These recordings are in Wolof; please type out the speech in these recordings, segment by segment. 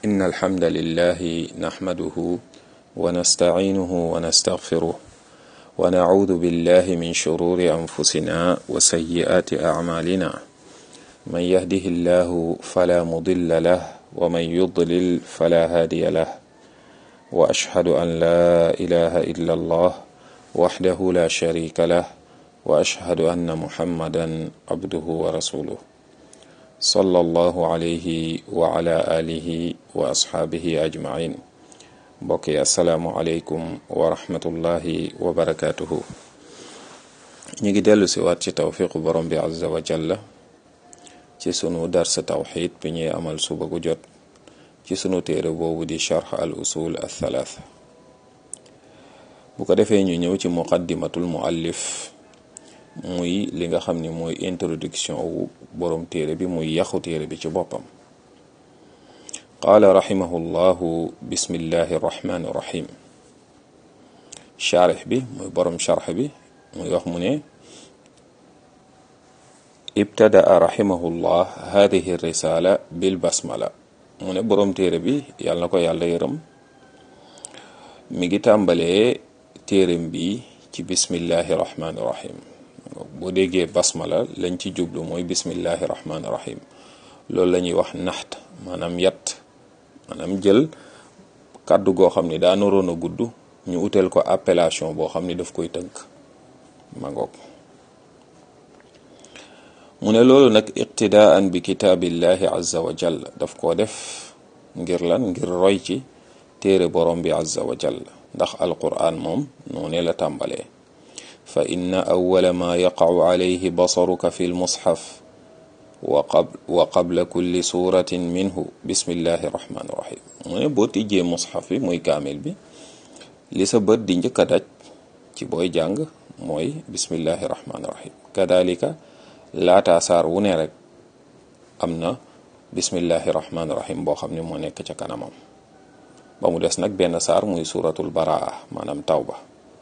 إن الحمد لله نحمده ونستعينه ونستغفره ونعوذ بالله من شرور أنفسنا وسيئات أعمالنا من يهده الله فلا مضل له ومن يضلل فلا هادي له وأشهد أن لا إله إلا الله وحده لا شريك له وأشهد أن محمدا عبده ورسوله صلى الله عليه وعلى آله وأصحابه أجمعين mbokk yi asalaamualeykum wa rahmatullahi wa barakaatuhu ñu ngi dellu si waat ci tawfiqu borom bi azza wa jalla ci sunu darsa tawxid bi ñuy amal suba gu jot ci sunu téere boobu di charx al usul al thalaatha bu ko defee ñu ñëw ci muqaddimatul muallif muy li nga xam ni mooy introduction wu borom téere bi muy yaxu téere bi ci boppam qaala rahimahullahu bismillahi rahmaani rahim charix bi muy borom charx bi muy wax mu ne ibtadaa rahimahullah hadihi risala bil basmala mu ne borom téere bi yàlla na ko yàlla yërëm mi ngi tàmbalee téereem bi ci bismillahi rahmaani rahim boo déggee basmala lañ ci jublu mooy bismillahi rahmaani rahim loolu la ñuy wax naxt maanaam yat maanaam jël kàddu goo xam ni daa naroon a gudd ñu uteel ko appellation boo xam ni daf koy tënk ma ngoog mu ne loolu nag iqtidaan bi kitaabillahi azza wa jall daf koo def ngir lan ngir roy ci téere borom bi azza wa jall ndax alquran moom noone la tàmbalee fa inna awwala ma yaqacu alayhi basaruka fi lmushaf wa qabla kulli suratin minhu bismillahi rahmaani rahim mu ne boo tijjee mushaf bi muy kaamil bi li sa bët di njëkk a daj ci booy jàng mooy bismillahi rahmaani rahim kadalika laataa saar wu ne rek am na bismillahi rahmaani rahim boo xam ne moo nekk ca kanamam ba mu des nag benn saar muy suratul baraa maanaam tawba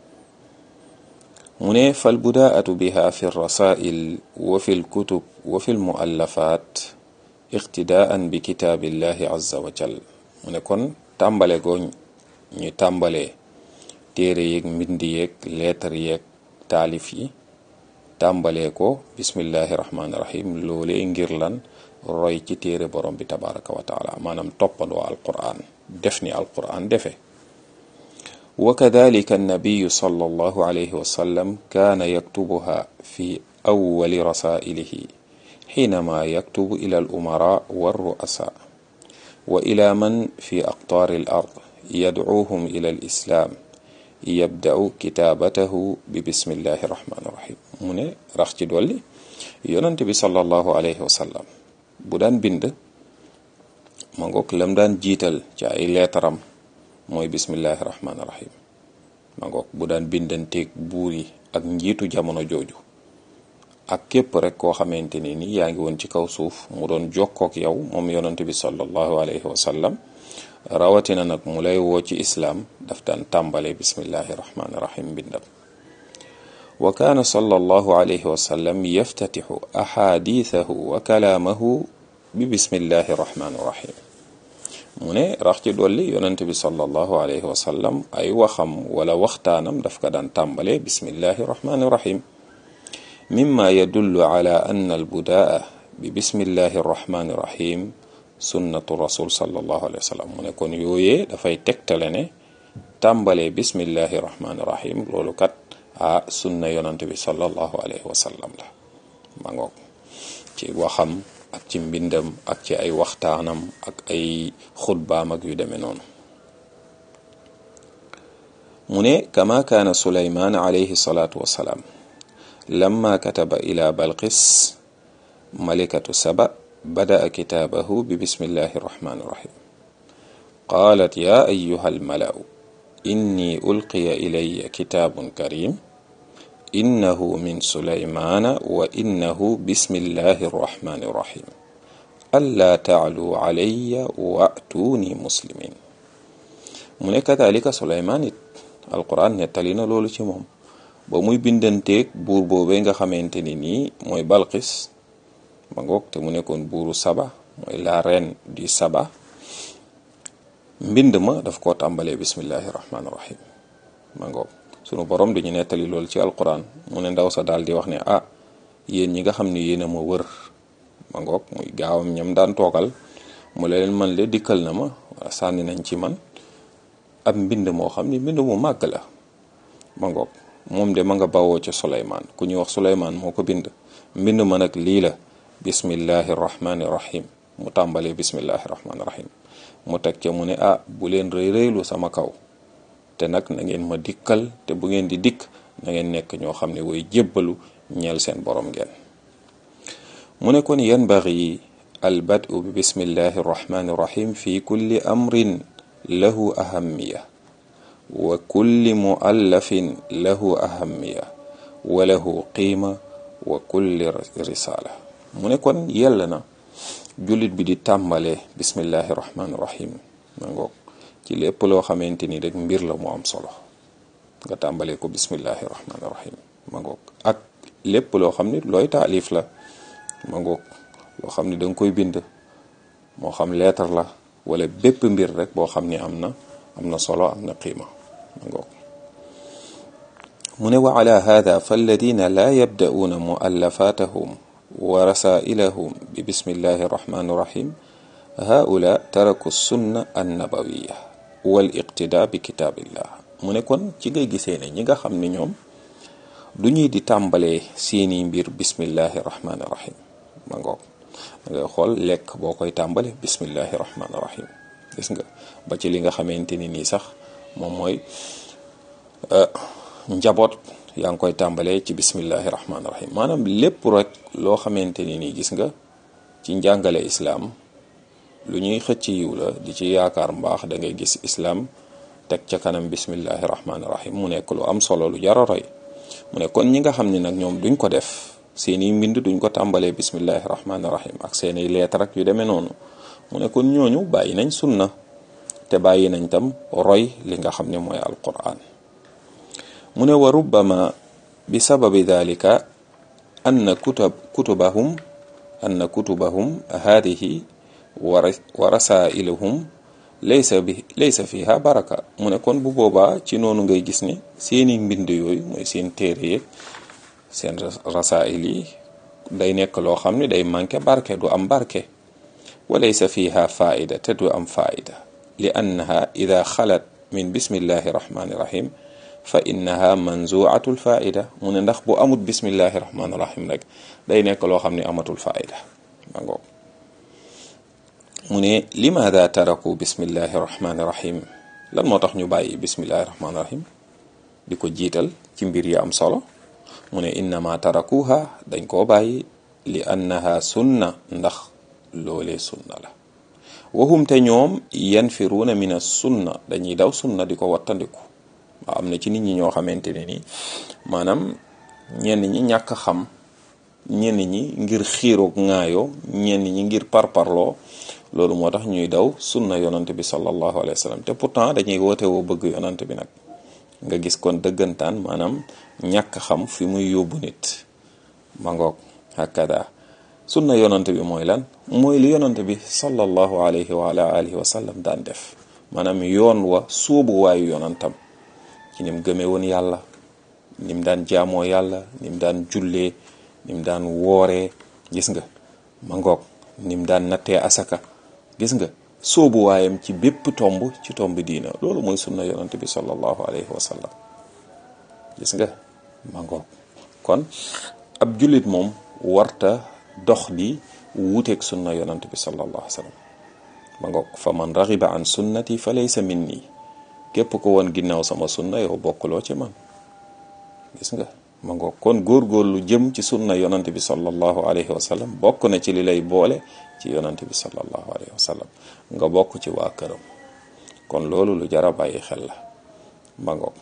mu ne fal budaatu biha fi rasail wa fi lkutub wa fi lmuallafat iqtidaan bi kitaabillahi azza wa jal mu ne kon tàmbale goo ñu tàmbalee téere yeeg mbind yeeg lettre yeeg taalif yi tàmbalee ko bismillahi rahmaani rahim loolee ngir lan roy ci téere borom bi tabaraka wa taala maanaam toppandoo alquran def ni alquran defe wa kadalika annabiyu sallallahu alayhi wa sallam kaana yaktubuha fi awwali rasailihi xiinama yaktubu ila al umara wa ru'asa wa ila man fi aqtaari al ard yadcuuhum ila al islaam yabda'u kitaabatahu bi bismillahi rahmaani rahim mu ne rax ci dolli yonent bi sallallahu alayhi wa sallam bu daan bind ma ngoog lam daan jiital ci ay leetaram mooy bismillahi rahmaani rahim ma ngoog bu daan bindanteeg buur yi ak njiitu jamono jooju ak képp rek koo xamante ni ni yaa ngi woon ci kaw suuf mu doon jokkook yow moom yonent bi sallallahu alayhi wa sallam rawatina nag mu lay woo ci islaam daf daan tàmbale bismillahi rahmaani rahim bindam wa kaana sallallahu alayhi wa sallam yaftatixu axaadiisahu wa kalaamahu bi bismillahi rahmaani rahim mu ne rax ci dolli yonent bi sallallahu alayhi wa sallam ay waxam wala waxtaanam daf ko daan tàmbale bismillahi rahmaani rahim mimma yadullu ala anna albudaa bi bismillahi rahmaani rahim sunnatu rasul sallallahu alayhi wa sallam mu ne kon yooyee dafay tegtale ne tàmbale bismillahi rahmaani rahim loolu kat a sunna yonent bi sallallahu alayhi wa sallam la ma ngoog ci waxam ak ci mbindam ak ci ay waxtaanam ak ay xutbaam ak yu demee noonu mu ne kama kaana suleymaan alayhi salaatu wassalaam lamma kataba ila balqis malikatu saba bada'a kitaabahu bi bismillahi irrahmani irrahim qaalat ya ayuha almalau inni ulqiya ilaya kitaabun karim innahu min suleymaana wa innahu bismillahi irrahmani irrahim allaa taalu alayya waatuuni muslimin mu ne kadalika suleymaan it alquran nettali na loolu ci moom ba muy bindanteeg buur boobee nga xamante ni nii mooy balqis ma ngoog te mu nekkoon buuru saba mooy la reine du saba mbind ma daf koo tàmbalee bismillahi rahmaani rahim ma ngoog sunu borom dañu nettali loolu ci alquran mu ne ndaw sa daal di wax ne ah yéen ñi nga xam ne yéen a ma wër ma ngoog muy gaawam ñam daan toogal mu leen man le dikkal na ma wala sànni nañ ci man ab mbind moo xam ne mbind mu màgg la ma ngoog moom de ma nga bawoo ca Suleymaan ku ñuy wax Suleymaan moo ko bind mbind ma nag lii la bismillahi rahmaani rahim mu tàmbalee bismillahi rahmaani rahim mu teg ca mu ne ah bu leen rëy rëylu sama kaw te nag na ngeen ma dikkal te bu ngeen di dikk na ngeen nekk ñoo xam ne way jébbalu ñeel seen borom ngeen mu ne kon yanbaghi al badu bi bismillahi rahmaani rahim fi kulli amrin lahu ahamiya wa kulli muallafin lahu ahamiya wa lahu qiima wa kulli risala mu ne kon yell na jullit bi di tàmbalee bismillahi rahmaani rahim ma ngoog ci lépp loo xamante ni rek mbir la mu am solo nga tàmbalee ko bismillahi rahmaani rahim ma ngoog ak lépp loo xam ni looy taalif la ma ngoog loo xam ni da nga koy bind moo xam lettre la wala bépp mbir rek boo xam ni am na am na solo am na qiima ma ngoog mu ne wa ala hada falladina laa yabda'uuna muallafatahum wa rasailahum bi bismillahi rahmani rahim haula taraku sunna annabawiya wal iqtida bi kitaabillah mu ne kon ci ngay gisee ne ñi nga xam ne ñoom du ñuy di tàmbalee seeni mbir bismillahi rahmani rahim ma ngoog nga xool lekk boo koy tàmbale bismillahi rahmani rahim gis nga ba ci li nga xamante ni nii sax moom mooy njaboot yaa ngi koy tàmbalee ci bismillahi rahmaani rahim maanaam lépp rek loo xamante ni nii gis nga ci njàngale islaam lu ñuy xëcc yiw la di ci yaakaar mbaax da ngay gis islaam teg ca kanam bismillahi rahmaani rahim mu nekk lu am solo lu jar a roy mu ne kon ñi nga xam ne nag ñoom duñ ko def seeni mbind duñ ko tàmbalee bismillahi rahmaani rahim ak seeni leetar ak yu demee noonu mu ne kon ñooñu bàyyi nañ sunna te bàyyi nañ tam roy li nga xam ne mooy alquran mu ne wa rubbama bi sababi dalika anna kutab kutubahum anna kutubahum hadihi wa rasailuhum laysa bi laysa fiha baraka mu ne kon bu boobaa ci noonu ngay gis ne seeni mbind yooyu mooy seen téere yeeg seen rasail yi day nekk loo xam ne day manqué barke du am barke wa laysa fiha faida te du am faida li annaha ida xalat min bismillahi rahmani rahim fa innaha manzuatul faida mu ne ndax bu amut bismillahi rahmaani rahim rek day nekk loo xam ne amatul faida ma ngoog mu ne limaada taraku bismillahi rahmaani rahim lan moo tax ñu bàyyi bismillahi rahmaani rahim di ko jiital ci mbir yi am solo mu ne innama tarakuha dañ koo bàyyi li annaha sunna ndax loolee sunna la wahum te ñoom yanfiruuna min as sunna dañuy daw sunna di ko wattandiku waaw am na ci nit ñi ñoo xamante ne ni maanaam ñenn ñi ñàkk xam ñenn ñi ngir xiiroog ŋaayoo ñenn ñi ngir parparloo loolu moo tax ñuy daw sunna yonante bi sallallahu alayhi wa sallam te pourtant dañuy woote woo bëgg yonante bi nag nga gis kon dëggantaan maanaam ñàkk xam fi muy yóbbu nit ma ngoog hakada sunna yonante bi mooy lan mooy li yonante bi sallallahu alayhi wa ala alihi wa sallam daan def maanaam yoon wa sóobu waayu yonantam ci nim gëmee woon yàlla nim daan jaamoo yàlla nim daan jullee nim daan wooree gis nga ma ngoog nim daan nattee asaka gis nga soobu waayam ci bépp tomb ci tomb diina loolu mooy sunna yonante bi sallallahu alayhi wa sallam gis nga ma ngoog kon ab jullit moom warta dox di wuuteeg sunna yonante bi sallallahu alayhi wa sallam ma ngoog fa man raxiba an sunnati fa laysa minni képp ko woon ginnaaw sama sunna yow bokkuloo ci man gis nga ma ngoog kon góorgóorlu jëm ci sunna yonante bi sallallahu alayhi wa sallam bokk na ci li lay boole ci yonante bi sallallahu alayhi wa sallam nga bokk ci waa këram kon loolu lu jara bàyyi xel la ma ngoog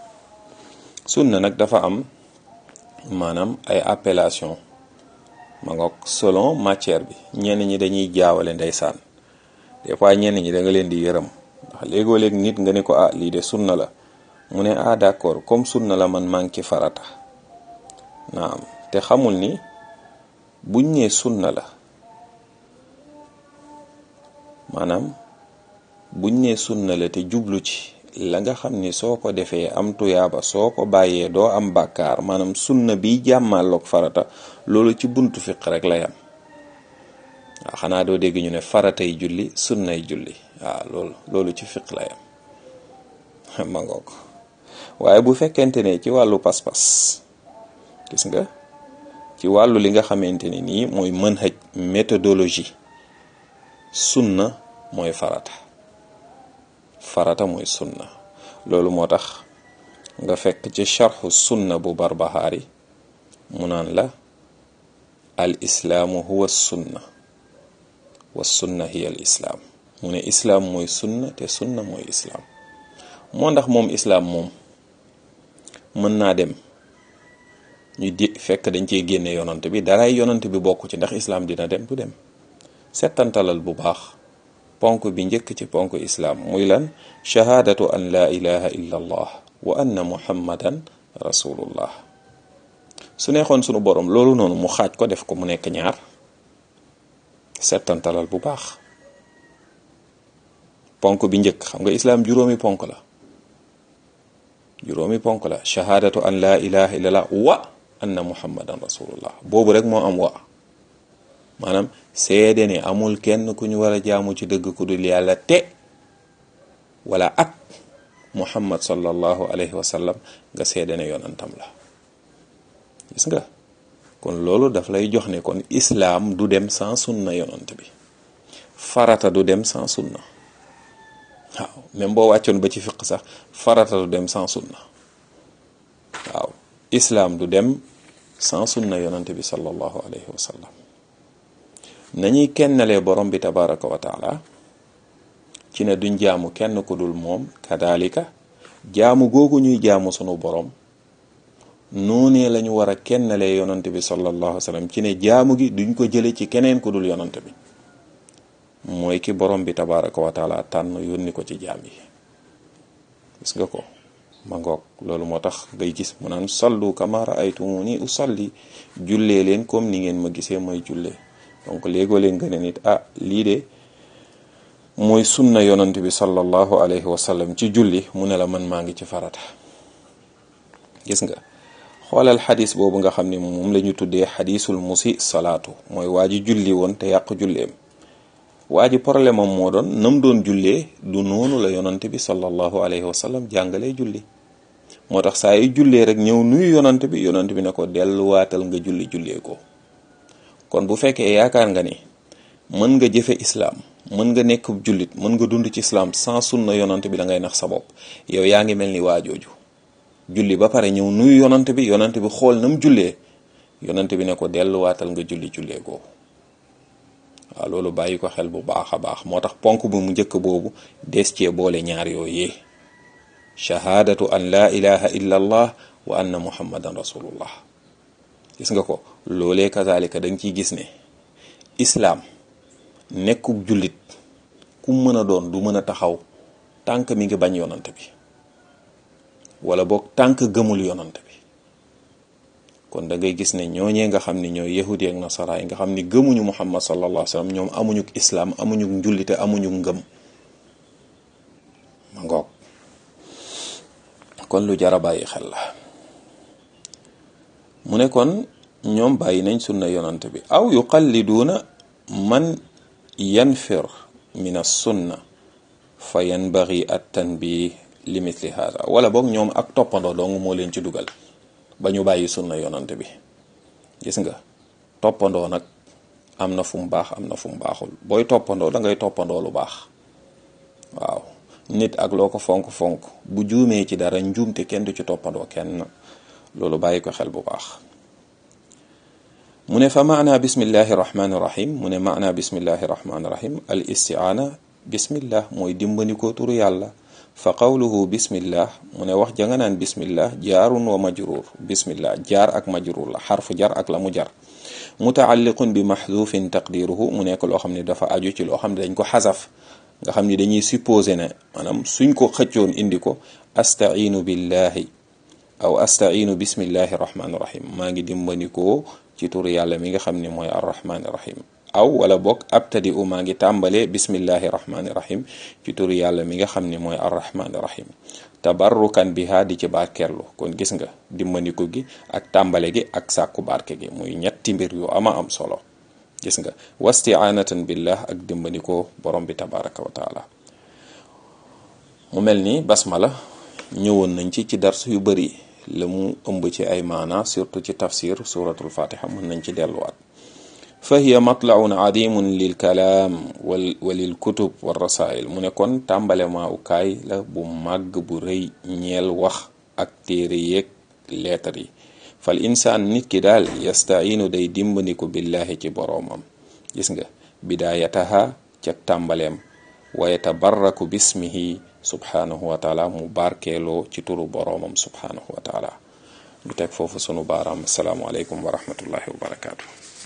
sunna nag dafa am maanaam ay appellation ma ngoog selon matière bi ñenn ñi dañuy jaawale ndeysaan des fois ñenn ñi da nga leen di yërëm ndax léegoo léeg nit nga ne ko ah lii de sunna la mu ne ah d'accord comme sunna la man manqué farata naam te xamul ni buñ nee sunna la maanaam buñ ne sunna la te jublu ci la nga xam ni soo ko defee am tuyaaba soo ko bàyyee doo am bàkkaar maanaam sunna bi jàmmalloog farata loolu ci buntu fiq rek la yam waaw xanaa doo dégg ñu ne faratay julli sunnay julli waaw loolu loolu ci fiq la yam ma ngoog waaye bu fekkente ne ci wàllu pas-pas gis nga ci wàllu li nga xamante ni nii mooy manhaj méthodologie sunna mooy farata farata mooy sunna loolu moo tax nga fekk ci charxu sunna bu barbahaari mu naan la al islaamu huwa sunna wa sunna hiya al islaam mu ne islaam mooy sunna te sunna mooy islaam moo ndax moom islaam moom mën naa dem ñu di fekk dañ cey génne yonant bi daray yonant bi bokk ci ndax islaam dina dem du dem settantalal bu baax ponk bi njëkk ci ponk islaam muy lan shahaadatu an laa ilaha illa allah wa anna muhammadan rasulullah su neexoon sunu borom loolu noonu mu xaaj ko def ko mu nekk ñaar settantalal bu baax ponk bi njëkk xam nga islaam juróomi ponk la juróomi ponk la shahaadatu an laa ilaha illallah wa anna muhammadan rasulullah boobu rek moo am wa maanaam seede ne amul kenn ku ñu war a jaamu ci dëgg ku dul yàlla te wala ak muhammad sallallahu alayhi wa sallam nga seede ne yonantam la gis nga kon loolu daf lay jox ne kon islaam du dem sans sunna yonant bi farata du dem sans sunna waaw même boo wàccoon ba ci fiq sax farata du dem sans sunna waaw islaam du dem sans sunna yonante bi sallallahu alayhi wa sallam nañuy kennalee borom bi tabaraka wa taala ci ne duñ jaamu kenn ku dul moom kadalika jaamu googu ñuy jaamu sunu borom noonee la ñu war a kennalee yonante bi sallallahu alayhi wa sallam ci ne jaamu gi duñ ko jële ci keneen ku dul yonante bi mooy ki borom bi tabaraka wa taala tànn yónni ko ci jaam yi gis nga ko ma ngoog loolu moo tax ngay gis mu naan sallu kama raaytumuni usalli jullee leen comme ni ngeen ma gisee mooy jullee donc léegoo leen nga ne nit ah lii de mooy sunna yonant bi sallallahu alayhi wa sallam ci julli mu ne la man maa ngi ci farata gis nga xoolal xadis boobu nga xam ne moom la ñu tuddee xadisul musi salaatu mooy waa ji julli woon te yàq julleem waa ji problème am moo doon nam doon jullee du noonu la yonante bi sallallahu alayhi wa sallam jàngalee julli moo tax saa yu jullee rek ñëw nuyu yonante bi yonante bi ne ko delluwaatal nga julli jullee ko kon bu fekkee yaakaar nga ni mën nga jëfe islaam mën nga nekk jullit mën nga dund ci islaam sans sunna yonante bi da ngay nax sa bopp yow yaa ngi mel ni waajooju julli ba pare ñëw nuyu yonante bi yonante bi xool nam jullee yonante bi ne ko delluwaatal nga julli jullee ko waaw loolu bàyyi ko xel bu baax a baax moo tax ponk bu mu njëkk boobu des cee boole ñaar yooyee shahaadatu an laa ilaha illa allah wa anna muhammadan rasulullah gis nga ko loolee kazalika da nga ciy gis ne islaam nekkub jullit ku mën a doon du mën a taxaw tànk mi ngi bañ yonante bi wala boog tànk gëmul yonante bi kon da ngay gis ne ñooñee nga xam ni ñooy yahudi ak nasara yi nga xam ni gëmuñu muhammad sallallahu alayhi wa sallam ñoom amuñu islaam amuñu njullite amuñu ngëm ma ngoog kon lu jara bàyyi xel la mu ne kon ñoom bàyyi nañ sunna yonante bi aw yuqalliduuna man yanfir min as-sunna fa yanbaghi at-tanbih li mithli hada wala boog ñoom ak toppandoo dong moo leen ci dugal ba ñu bàyyi sunna yonante bi gis nga toppandoo nag am na fu mu baax am na fu mu baaxul booy toppandoo da ngay toppandoo lu baax waaw nit ak loo ko fonk-fonk bu juumee ci dara njuumte kenn du ci toppandoo kenn loolu bàyyi ko xel bu baax mu ne fa maana bismillahi rahmani rahim mu ne maana bismillahi rahmani rahim al istiaana bismillah mooy dimbandikoo turu yàlla fa qawluhu bismillah mu ne wax ja nga naan bismillah jaarun wa majruur bismillah jaar ak majruur la xarfu jar ak la mu jar mutaalliqun bi maxduufin taqdiruhu mu nekk loo xam ne dafa aju ci loo xam ne dañ ko xasaf nga xam ni dañuy supposé ne maanaam suñ ko xëccoon indi ko astainu billahi aw astainu bismillahi rahmani rahim maa ngi dimbandikoo ci turu yàlla mi nga xam ne mooy arrahmani rahim aw wala bokk abtadi u maa ngi tàmbalee bismillahi rahmaani rahim ci turu yàlla mi nga xam ne mooy arrahmaani rahim tabarrukan biha di ci barkeerlu kon gis nga dimbandiku gi ak tàmbale gi ak sàkku barke gi muy ñetti mbir yu ama am solo gis nga wasti'anatan billah ak dimbandikoo borom bi tabaraka wa taala mu mel ni basmala ñëwoon nañ ci ci dars yu bari la mu ëmb ci ay maana surtout ci tafsir suratul fatiha mën nañ ci delluwaat fa hiya matlaun adimun lil kalaam wal walil kutub wa rasail mu ne kon tàmbale maawukaay la bu màgg bu rëy ñeel wax ak téere yeeg leetar yi fal insaan nit ki daal yastainu day dimbandiku billahi ci boroomam gis nga bidaayataha ca tàmbaleem wa yatabarraku bismihi subhanahu wa taala mu barkeeloo ci turu boroomam subhanahu wa taala ñu teg foofu sunu baaraam asalaamualeykum wa rahmatullahi wa barakaatu